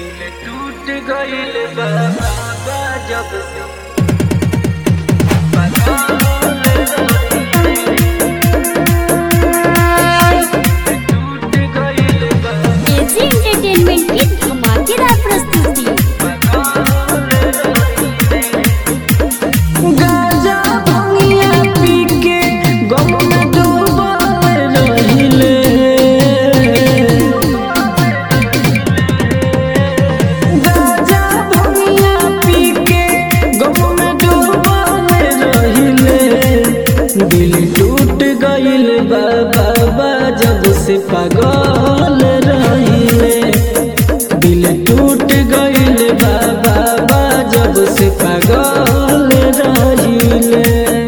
दिल टूट गइल बा बाबा जब से टूट गइल बा एजी एंटरटेनमेंट की धमाकेदार प्रस्तुति गाजा भंगिया पी के गम में डूबल रहिले गाजा भंगिया पी के गम में डूबल रहिले दिल टूट गइल बा बाबा जब से पागल रहिले दिल टूट गइल बा बाबा जब से पागल रहिले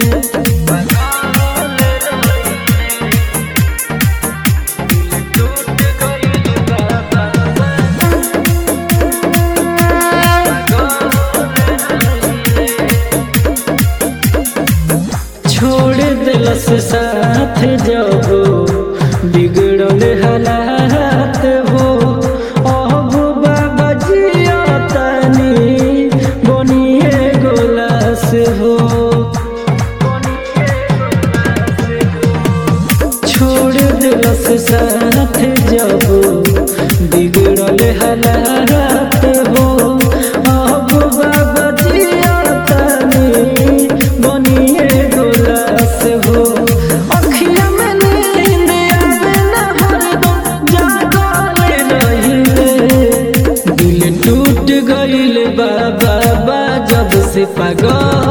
छोड़ दिलस साथ जब बिगड़ल हालात हो अब बाबा जिया तनी बनिए गोलास हो छोड़ दिलस साथ जब बिगड़ल हालात हो अब बाबा जिया तनी बनिए गोलास हो अखिया में नींद आवे ना हरदम जागल रहिले दिल टूट गइल बा बाबा जब से पागल